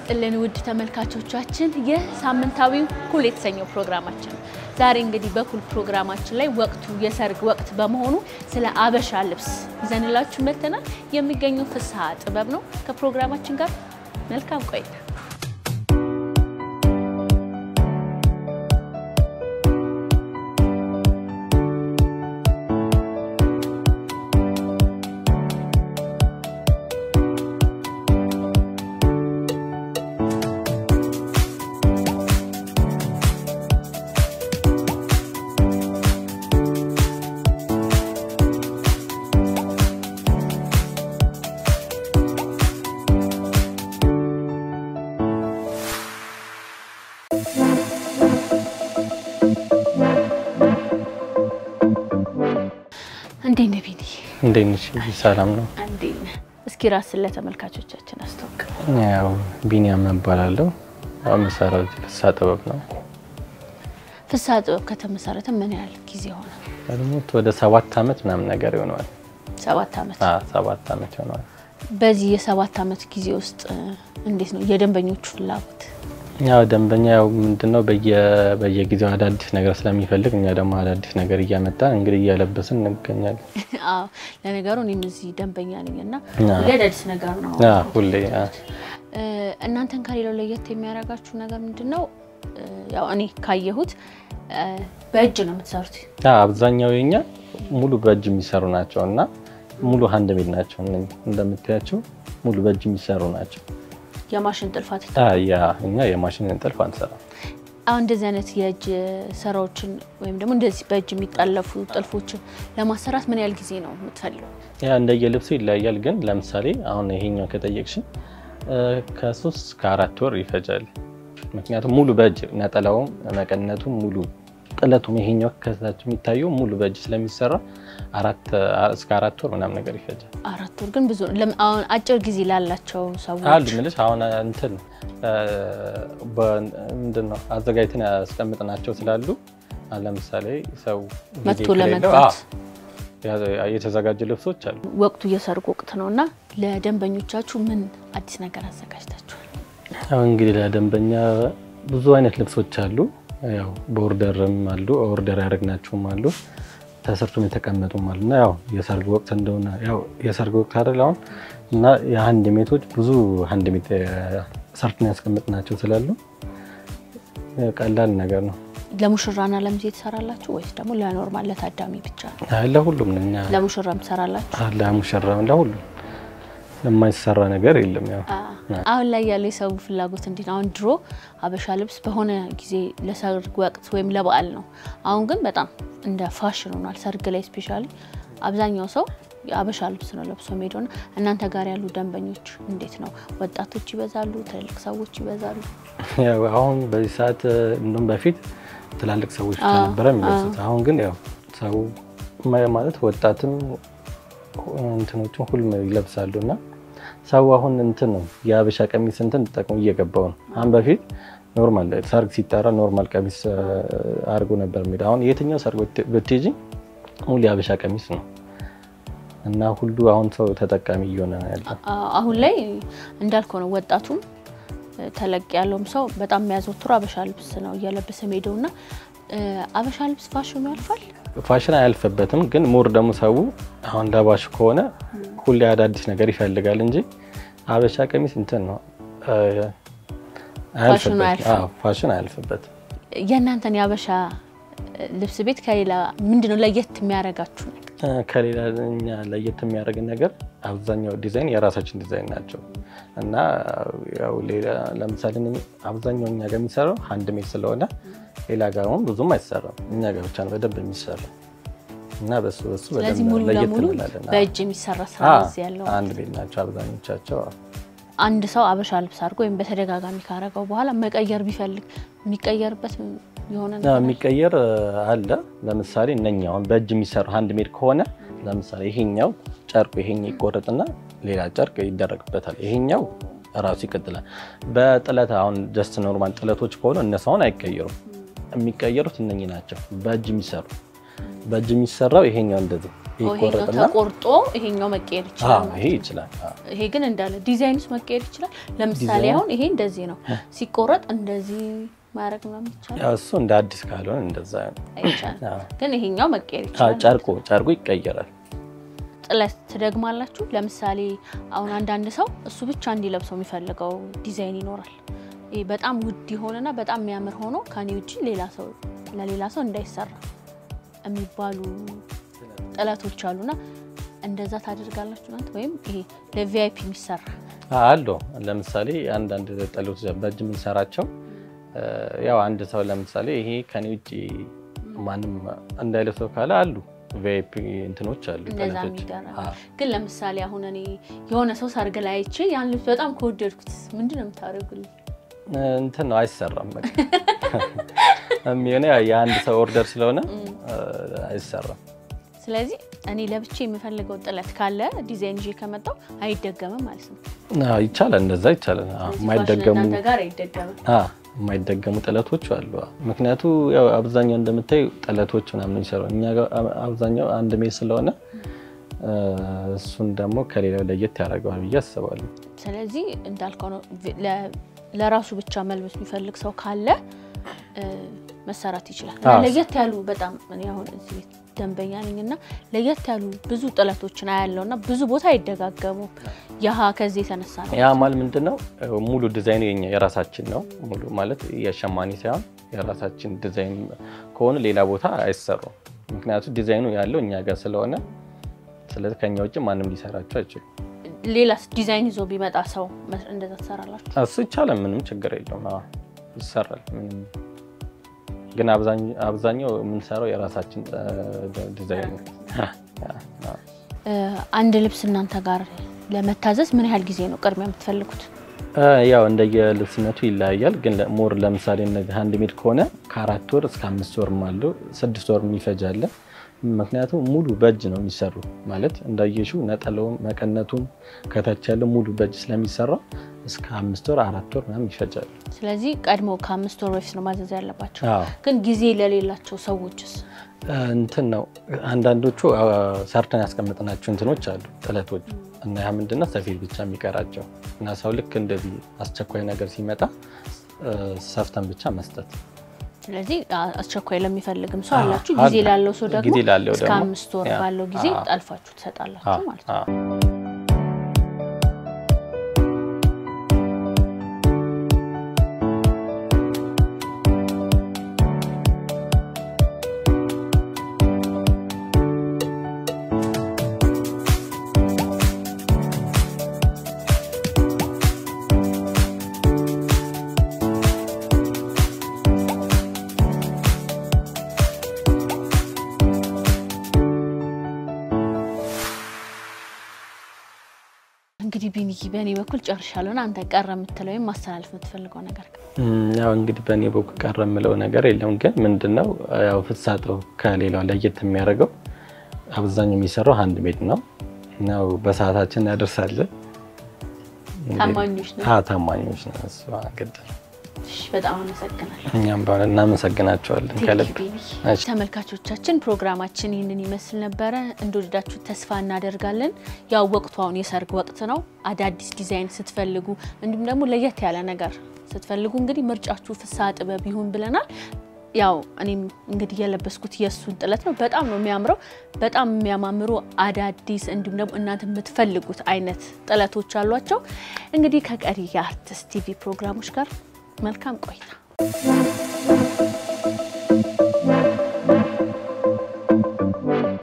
ይስጥልን ውድ ተመልካቾቻችን፣ ይህ ሳምንታዊው ኩል የተሰኘው ፕሮግራማችን ነው። ዛሬ እንግዲህ በኩል ፕሮግራማችን ላይ ወቅቱ የሰርግ ወቅት በመሆኑ ስለ አበሻ ልብስ ይዘንላችሁ መጥተናል። የሚገኘው ፍስሐ ጥበብ ነው። ከፕሮግራማችን ጋር መልካም ቆይታ። እንዴት ነህ ቢኒ? እንዴት ነሽ? ሰላም ነው። እንዴት ነህ? እስኪ ራስን ለተመልካቾቻችን አስተዋውቅ። ያው ቢኒያም እባላለሁ። ያው የምሰራው ፍስሐ ጥበብ ነው። ፍስሐ ጥበብ ከተመሰረተ ምን ያህል ጊዜ ሆነ? ቀድሞት ወደ ሰባት ዓመት ምናምን ነገር ይሆነዋል። ሰባት ዓመት። አዎ ሰባት ዓመት ይሆነዋል። በዚህ የሰባት ዓመት ጊዜ ውስጥ እንዴት ነው የደንበኞቹ ፍላጎት? ያው ደንበኛ ያው ምንድነው በየ- በየጊዜው አዳዲስ ነገር ስለሚፈልግ እኛ ደግሞ አዳዲስ ነገር እያመጣን እንግዲህ እያለበስን እንገኛለን። አዎ ለነገሩ እኔም እዚህ ደንበኛ ነኝ እና አዎ። ሁሌ አዳዲስ ነገር ነው። አዎ ሁሌ አዎ። እ፣ እናንተን ከሌላው ለየት የሚያደርጋችሁ ነገር ምንድን ነው? እ፣ ያው እኔ ካየሁት እ፣ በእጅ ነው የምትሰሩት። አዎ አብዛኛው የኛ ሙሉ በእጅ የሚሰሩ ናቸው እና ሙሉ ሀንድ ሜድ ናቸው። እነኝህ እንደምታያቸው ሙሉ በእጅ የሚሰሩ ናቸው። የማሽን ጥልፋት አዎ ያ እኛ የማሽን ጥልፍ አንሰራም። አሁን እንደዚህ አይነት የእጅ ስራዎችን ወይም ደግሞ እንደዚህ በእጅ የሚጠለፉ ጥልፎችን ለማሰራት ምን ያህል ጊዜ ነው የምትፈልገው? ያ እንደየልብሱ ይለያያል። ግን ለምሳሌ አሁን ይሄኛው ከጠየቅሽን እ፣ ከሶስት ከአራት ወር ይፈጃል። ምክንያቱም ሙሉ በእጅ ነጠላውም መቀነቱም ሙሉ ጥለቱም ይሄኛው ከታች የሚታየው ሙሉ በእጅ ስለሚሰራ አራት እስከ አራት ወር ምናምን ነገር ይፈጃል። አራት ወር ግን ብዙ ነው። ለም- አሁን አጭር ጊዜ ላላቸው ሰዎች አሉ ምልሽ አሁን እንትን ምንድን ነው አዘጋጅተን ያስቀምጥናቸው ስላሉ አሁን ለምሳሌ ሰው ጊዜ መጥቶ ከሌለው፣ ለመግዛት አዎ፣ ያ- የተዘጋጁ ልብሶች አሉ። ወቅቱ የሰርግ ወቅት ነው እና ለደንበኞቻችሁ ምን አዲስ ነገር አዘጋጅታችኋል? ያው እንግዲህ ለደንበኛ ብዙ አይነት ልብሶች አሉ። ያው በኦርደርም አሉ፣ ኦርደር ያደረግናቸውም አሉ፣ ተሰርቶም የተቀመጡም አሉ እና ያው የሰርግ ወቅት እንደሆነ ያው የሰርግ ወቅት አይደል አሁን እና የሀንድ ሜቶች ብዙ ሀንድ ሜት ሰርተን ያስቀመጥናቸው ስላሉ ያው ቀላል ነገር ነው። ለሙሽራና ለሚዜ ትሰራላችሁ ወይስ ደግሞ ለኖርማል ለታዳሚ ብቻ ነው? አይ ለሁሉም ነው እኛ ለሙሽራም ትሰራላችሁ? ለሙሽራም ለሁሉም የማይሰራ ነገር የለም። ያው አሁን ላይ ያለው የሰው ፍላጎት እንዴት ነው? አሁን ድሮ ሀበሻ ልብስ በሆነ ጊዜ ለሰርግ ወቅት ወይም ለበዓል ነው። አሁን ግን በጣም እንደ ፋሽን ሆኗል። ሰርግ ላይ ስፔሻሊ አብዛኛው ሰው የሀበሻ ልብስ ነው ለብሶ የሚሄደውና እናንተ ጋር ያሉ ደንበኞች እንዴት ነው? ወጣቶች ይበዛሉ? ትልልቅ ሰዎች ይበዛሉ? ያው አሁን በዚህ ሰዓት እንደውም በፊት ትላልቅ ሰዎች ብቻ አዎ፣ ነበረ የሚለብሱት። አሁን ግን ያው ሰው ማ- ማለት ወጣትም እንትኖችን ሁሉም ይለብሳሉ እና ሰው አሁን እንትን ነው የሀበሻ ቀሚስ እንትን ተጠቅሞ እየገባው ነው። አሁን በፊት ኖርማል ሰርግ ሲጠራ ኖርማል ቀሚስ አድርጎ ነበር የሚሄደው። አሁን የትኛው ሰርግ ብት- ብትሄጂ ሙሉ የሀበሻ ቀሚስ ነው እና ሁሉ አሁን ሰው ተጠቃሚ እየሆነ ነው ያለው። አ- አሁን ላይ እንዳልከው ነው። ወጣቱም እ፣ ተለቅ ያለውም ሰው በጣም የሚያዘወትሩ አበሻ ልብስ ነው እየለበሰ የሚሄደው እና እ፣ አበሻ ልብስ ፋሽኑ ያልፋል። ፋሽን አያልፍበትም፣ ግን ሞር ደግሞ ሰው አሁን ለባሽ ከሆነ ሁሌ አዳዲስ ነገር ይፈልጋል እንጂ ሀበሻ ቀሚስ እንትን ነው እ፣ ፋሽኑ አያልፍበትም። አያልፍም። አዎ፣ ፋሽን አያልፍበትም። የእናንተን የአበሻ ልብስ ቤት ከሌላ ምንድነው ለየት የሚያደርጋችሁ ነገር? እ፣ ከሌላ እኛ ለየት የሚያደርግን ነገር አብዛኛው ዲዛይን የራሳችን ዲዛይን ናቸው እና ያው ሌላ ለምሳሌ እኔ አብዛኛው እኛ ጋር የሚሰራው ሀንድ ሜድ ስለሆነ ሌላ ጋር አሁን ብዙም አይሰራም። እኛ ጋር ብቻ ነው በደንብ የሚሰራው እና በሱ በሱ ስለዚህ በደንብ ሙሉ ለየት ለሙሉ እንላለን። በእጅ የሚሰራ ስራ አዎ፣ እዚህ ያለው አንድ ቤት ናቸው አብዛኞቻቸው። አንድ ሰው አበሻ ልብስ አድርጎ ወይም በተደጋጋሚ ካረገው በኋላ መቀየር ቢፈልግ የሚቀየርበት የሆነ አዎ፣ ነገር አለ? የሚቀየር አለ። ለምሳሌ እነኛ አሁን በእጅ የሚሰሩ ሀንድ ሜድ ከሆነ ለምሳሌ ይሄኛው ጨርቁ ይሄኛው ይቆረጥና ሌላ ጨርቅ ይደረግበታል። ይሄኛው ራሱ ይቀጥላል። በጥለት አሁን ጀስት ኖርማል ጥለቶች ከሆኑ እነሱ አሁን አይቀየሩም። የሚቀየሩት እነኚህ ናቸው። በእጅ የሚሰሩ በእጅ የሚሰራው ይሄኛው እንደዚህ ይሄኛው ይቆረጥና ተቆርጦ ይሄኛው መቀየር ይችላል አዎ፣ ማለት ይሄ ነው። ይችላል። አዎ። ይሄ ግን እንዳለ ዲዛይንስ መቀየር ይችላል። ለምሳሌ ዲዛይን? አሁን ይሄ እንደዚህ ነው ሲቆረጥ እንደዚህ ማድረግ ምናምን ይቻላል ያው እሱ እንደ አዲስ ካልሆነ እንደዛ ነው። አይቻልም። አዎ። ግን ይሄኛው መቀየር አዎ፣ ይችላል። ጨርቁ ጨርቁ ይቀየራል። ጥለት ትደግማላችሁ። ለምሳሌ አሁን አንዳንድ ሰው እሱ ብቻ እንዲለብሰው የሚፈልገው ዲዛይን ይኖራል። ይሄ በጣም ውድ የሆነና በጣም የሚያምር ሆኖ ከኔ ውጭ ሌላ ሰው ለሌላ ሰው እንዳይሰራ የሚባሉ ጥለቶች አሉና እንደዛ ታደርጋላችሁ እናንተ? ወይም ይሄ ለቪአይፒ የሚሰራ አሉ ለምሳሌ አንዳንድ ጥለቶች በእጅ የምንሰራቸው እ፣ ያው አንድ ሰው ለምሳሌ ይሄ ከኔ ውጭ ማንም እንዳይለብሰው ካለ አሉ ቪአይፒ እንትኖች አሉ እንደዛ ጥለቶች። የሚደረግ አዎ። ግን ለምሳሌ አሁን እኔ የሆነ ሰው ሰርግ ላይ አይቼ ያን ልብስ በጣም ከወደድኩት ምንድን ነው የምታደርጉልኝ? እንትን ነው አይሰራም። በቃ የሚሆነ የአንድ ሰው ኦርደር ስለሆነ እ፣ አይሰራም። ስለዚህ እኔ ለብቼ የምፈልገው ጥለት ካለ ዲዛይን ይዤ ከመጣው አይደገምም ማለት ነው። አዎ፣ ይቻላል፣ እንደዛ ይቻላል። አዎ፣ ስለዚህ የማይደገሙ ፋሽን እናንተ ጋር አይደገምም። አዎ፣ የማይደገሙ ጥለቶች አሉ። አዎ። ምክንያቱ ያው አብዛኛው እንደምታዩ ጥለቶች ምናምን ይሰሩ እኛ ጋር አብዛኛው አንድ ሜል ስለሆነ እ፣ እሱን ደግሞ ከሌላው ለየት ያደርገዋል ብዬ አስባለሁ። ስለዚህ እንዳልከው ነው። ቪ- ለ- ለራሱ ብቻ መልበስ የሚፈልግ ሰው ካለ እ፣ መሰራት ይችላል። እና አዎ። ለየት ያሉ በጣም እኔ አሁን እዚህ ቤት ደንበኛ ነኝ እና ለየት ያሉ ብዙ ጥለቶችን አያለው እና ብዙ ቦታ አይደጋገሙም። ያሀ ከዚህ የተነሳ ነው። ያ ማለት ምንድን ነው? ሙሉ ዲዛይኑ የኛ የራሳችን ነው። ሙሉ ማለት የሸማኔ ሳይሆን የራሳችን ዲዛይን ከሆነ ሌላ ቦታ አይሰሩም። ምክንያቱም ዲዛይኑ ያለው እኛ ጋር ስለሆነ፣ ስለዚህ ከኛ ውጭ ማንም ሊሰራቸው አይችሉም። ሌላስ ዲዛይን ይዞ ቢመጣ ሰው መስ- እንደዛ ትሰራላችሁ? እሱ ይቻላል፣ ምንም ችግር የለውም። አዎ ይሰራል። ምንም ግን አብዛኛው አብዛኛው የምንሰራው የራሳችን እ፣ ዲዛይን ነው። አዎ። እ፣ አንድ ልብስ እናንተ ጋር ለመታዘዝ ምን ያህል ጊዜ ነው ቅድሚያ የምትፈልጉት? እ፣ ያው እንደየልብስነቱ ይለያያል። ግን ለ- ሞር ለምሳሌ እነዚህ ሃንድ ሜድ ከሆነ ከአራት ወር እስከ አምስት ወርም አለው ስድስት ወር የሚፈጃለ። ምክንያቱም ሙሉ በእጅ ነው የሚሰሩ ማለት እንዳየሹ ነጠላውም መቀነቱም ከታች ያለው ሙሉ በእጅ ስለሚሰራ እስከ አምስት ወር አራት ወር ምናምን ይፈጃል። ስለዚህ ቀድሞ ከአምስት ወር በፊት ነው ማዘዝ ያለባቸው። አዎ ግን ጊዜ ለሌላቸው ሰዎችስ እ፣ እንትን ነው አንዳንዶቹ አ፣ ሰርተን ያስቀምጥናቸው እንትኖች አሉ ጥለቶች እና ያ ምንድነው ሰፌድ ብቻ የሚቀራቸው እና ሰው ልክ እንደዚህ አስቸኳይ ነገር ሲመጣ እ፣ ሰፍተን ብቻ መስጠት ስለዚህ አ- አስቸኳይ ለሚፈልግም ሰው አዎ፣ አላችሁ። ጊዜ አለ። ላለው ሰው ደግሞ ጊዜ ላለው እስከ ደግሞ አምስት ወር ያ፣ ባለው ጊዜ አዎ። ጠልፋችሁ ትሰጣላችሁ ማለት ነው። አዎ። እንግዲህ ቢኒኪ በእኔ በኩል ጨርሻለሁና አንተ ቀረ የምትለው ወይም ማስተላለፍ የምትፈልገው ነገር እም፣ ያው እንግዲህ በእኔ በኩል ቀረ የምለው ነገር የለም። ግን ምንድነው ያው ፍሳጠው ከሌላው ለየት የሚያደርገው አብዛኛው የሚሰራው ሃንድ ሜድ ነው። ያው በሰዓታችን እናደርሳለን። ታማኞች ነው። አዎ ታማኞች ነው። እሱ ግድ ነው። እሺ፣ በጣም አመሰግናለሁ። እኛም በሆነ እናመሰግናቸዋለን ከልብ። እሺ። ተመልካቾቻችን ፕሮግራማችን ይህንን ይመስል ነበረ። እንደወደዳችሁ ተስፋ እናደርጋለን። ያው ወቅቱ አሁን የሰርግ ወቅት ነው። አዳዲስ ዲዛይን ስትፈልጉ እንዲሁም ደግሞ ለየት ያለ ነገር ስትፈልጉ እንግዲህ ምርጫችሁ ፍስሐ ጥበብ ይሁን ብለናል። ያው እኔም እንግዲህ የለበስኩት የእሱን ጥለት ነው። በጣም ነው የሚያምረው። በጣም የሚያማምሩ አዳዲስ እንዲሁም ደግሞ እናንተ የምትፈልጉት አይነት ጥለቶች አሏቸው። እንግዲህ ከቀሪ የአርቲስት ቲቪ ፕሮግራሞች ጋር መልካም ቆይታ